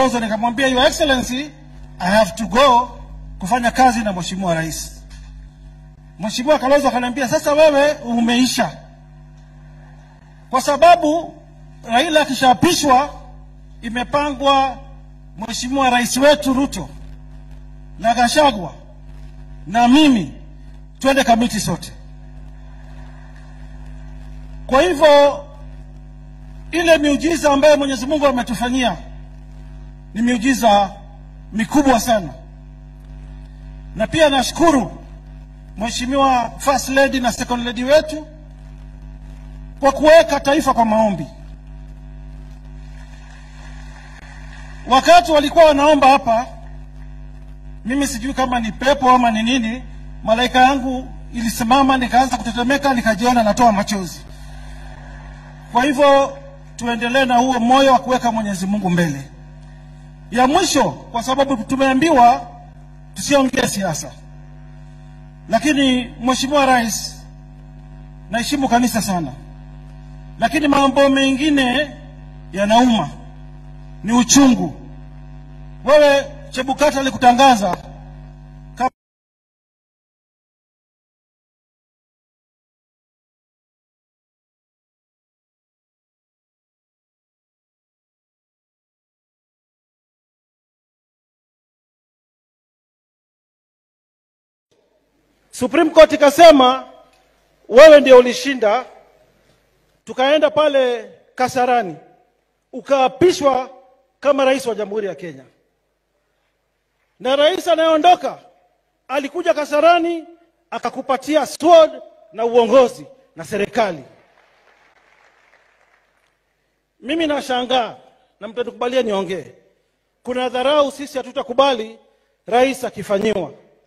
proposal nikamwambia, Your Excellency, I have to go kufanya kazi na Mheshimiwa Rais. Mheshimiwa Kalonzo akaniambia, sasa wewe umeisha, kwa sababu Raila akishaapishwa imepangwa Mheshimiwa Rais wetu Ruto na Gashagwa na mimi twende kamiti sote. Kwa hivyo ile miujiza ambayo Mwenyezi Mungu ametufanyia ni miujiza mikubwa sana, na pia nashukuru Mheshimiwa First Lady na Second Lady wetu kwa kuweka taifa kwa maombi. Wakati walikuwa wanaomba hapa, mimi sijui kama ni pepo ama ni nini, malaika yangu ilisimama, nikaanza kutetemeka, nikajiona natoa machozi. Kwa hivyo tuendelee na huo moyo wa kuweka Mwenyezi Mungu mbele. Ya mwisho, kwa sababu tumeambiwa tusiongee siasa, lakini Mheshimiwa Rais, naheshimu kanisa sana, lakini mambo mengine yanauma, ni uchungu. Wewe Chebukati alikutangaza kama Supreme Court ikasema wewe ndio ulishinda, tukaenda pale Kasarani ukaapishwa kama rais wa Jamhuri ya Kenya, na rais anayeondoka alikuja Kasarani akakupatia sword na uongozi na serikali. Mimi nashangaa na mtanikubalia niongee, kuna dharau sisi hatutakubali rais akifanyiwa.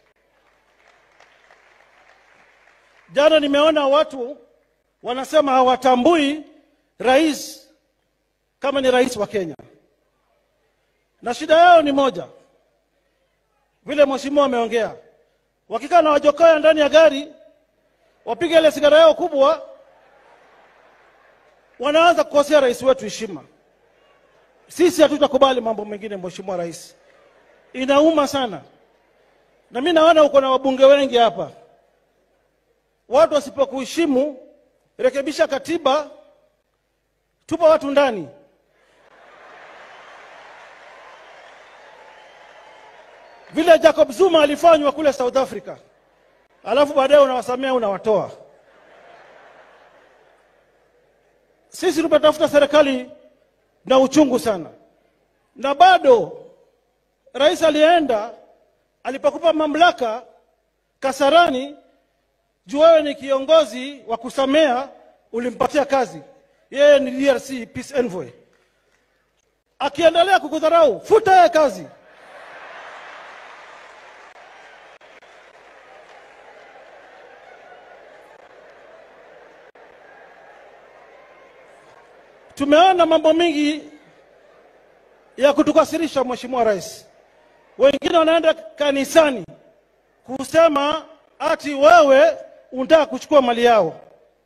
Jana nimeona watu wanasema hawatambui rais kama ni rais wa Kenya, na shida yao ni moja, vile mheshimiwa ameongea, wakikaa na wajokoya ndani ya gari, wapiga ile sigara yao kubwa, wanaanza kukosea rais wetu heshima. Sisi hatutakubali mambo mengine, mheshimiwa rais, inauma sana, na mi naona uko na wabunge wengi hapa watu wasipokuheshimu, rekebisha katiba, tupa watu ndani. Vile Jacob Zuma alifanywa kule South Africa, alafu baadaye unawasamea unawatoa. Sisi tumetafuta serikali na uchungu sana, na bado rais alienda alipokupa mamlaka Kasarani juu wewe ni kiongozi wa kusamea, ulimpatia kazi. Yeye ni DRC peace envoy. Akiendelea kukudharau, futa yeye kazi. Tumeona mambo mengi ya kutukasirisha, Mheshimiwa Rais. Wengine wanaenda kanisani kusema ati wewe unataka kuchukua mali yao,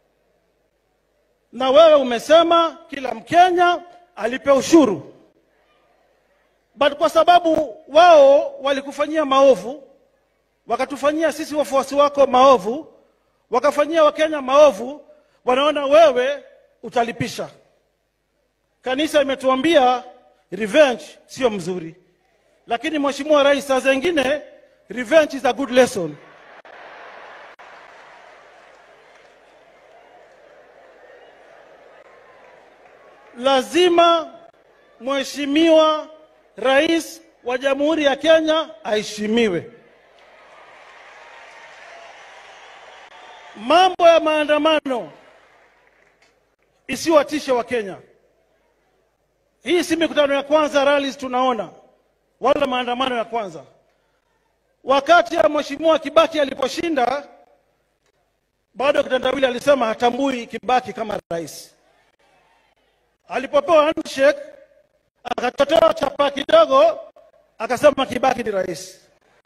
na wewe umesema kila Mkenya alipe ushuru, but kwa sababu wao walikufanyia maovu, wakatufanyia sisi wafuasi wako maovu, wakafanyia Wakenya maovu, wanaona wewe utalipisha. Kanisa imetuambia revenge sio mzuri, lakini Mheshimiwa Rais, saa zingine revenge is a good lesson. lazima mheshimiwa rais wa Jamhuri ya Kenya aheshimiwe. Mambo ya maandamano isiwatishe wa Kenya. Hii si mikutano ya kwanza rallies tunaona, wala maandamano ya kwanza. Wakati ya mheshimiwa Kibaki aliposhinda, bado kitandawili alisema hatambui Kibaki kama rais alipopewa handshake akatotoa chapa kidogo, akasema Kibaki ni rais.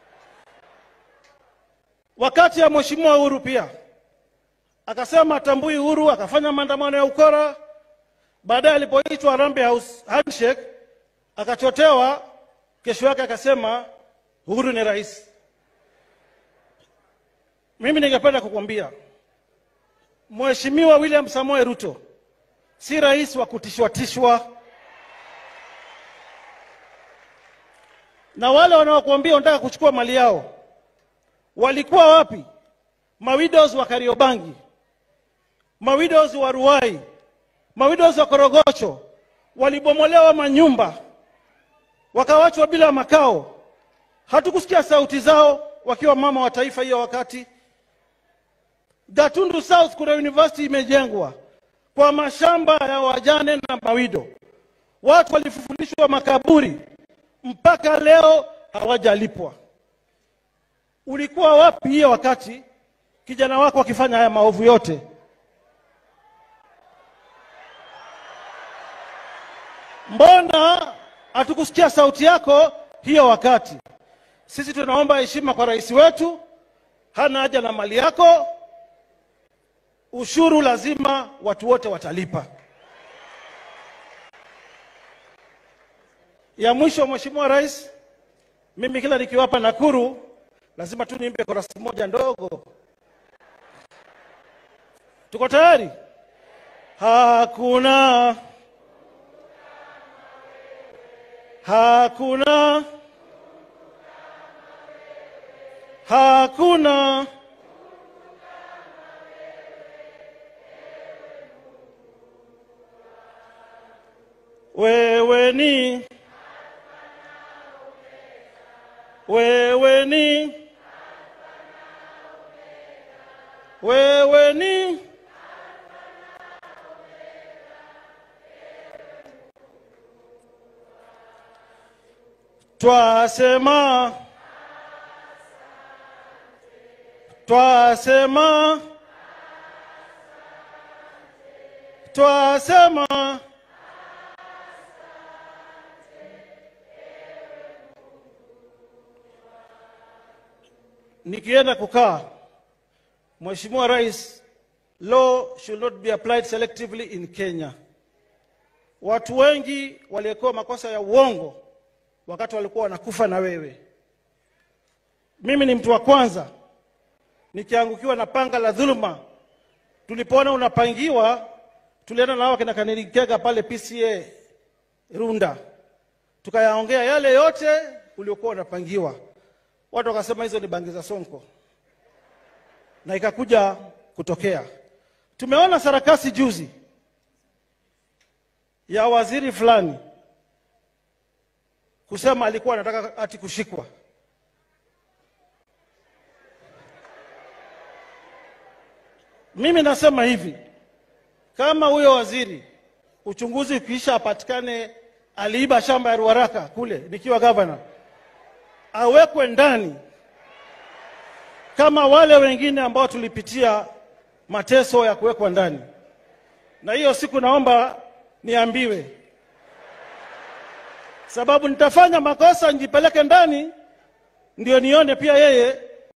Wakati ya mheshimiwa Uhuru pia akasema atambui Uhuru, akafanya maandamano ya ukora. Baadaye alipoitwa Harambee House handshake, akachotewa, kesho yake akasema Uhuru ni rais. Mimi ningependa kukwambia Mheshimiwa William Samoei Ruto si rais wa kutishwatishwa, na wale wanaokuambia wanataka kuchukua mali yao walikuwa wapi? Mawidows wa Kariobangi, mawidows wa Ruai, mawidows wa Korogocho walibomolewa manyumba, wakawachwa bila makao. Hatukusikia sauti zao wakiwa mama wa taifa hiyo wakati. Gatundu South kuna university imejengwa kwa mashamba ya wajane na mawido. Watu walifufulishwa makaburi, mpaka leo hawajalipwa. Ulikuwa wapi hiyo wakati kijana wako akifanya haya maovu yote? Mbona hatukusikia sauti yako hiyo wakati? Sisi tunaomba heshima kwa rais wetu, hana haja na mali yako. Ushuru lazima watu wote watalipa. Ya mwisho, Mheshimiwa Rais, mimi kila nikiwapa Nakuru lazima tu niimbe korasi moja ndogo. Tuko tayari? Hakuna, hakuna, hakuna wewe ni wewe ni wewe ni twasema twasema twasema nikienda kukaa, Mheshimiwa Rais, law should not be applied selectively in Kenya. Watu wengi waliokuwa makosa ya uongo wakati walikuwa wanakufa na wewe. Mimi ni mtu wa kwanza nikiangukiwa na panga la dhuluma. Tulipoona unapangiwa, tulienda nao kina Kanilikega pale PCA Runda, tukayaongea yale yote uliokuwa unapangiwa. Watu wakasema hizo ni bangi za Sonko, na ikakuja kutokea. Tumeona sarakasi juzi ya waziri fulani kusema alikuwa anataka ati kushikwa. Mimi nasema hivi, kama huyo waziri uchunguzi ukiisha apatikane aliiba shamba ya Ruaraka kule nikiwa gavana, awekwe ndani kama wale wengine ambao tulipitia mateso ya kuwekwa ndani. Na hiyo siku naomba niambiwe, sababu nitafanya makosa nijipeleke ndani, ndio nione pia yeye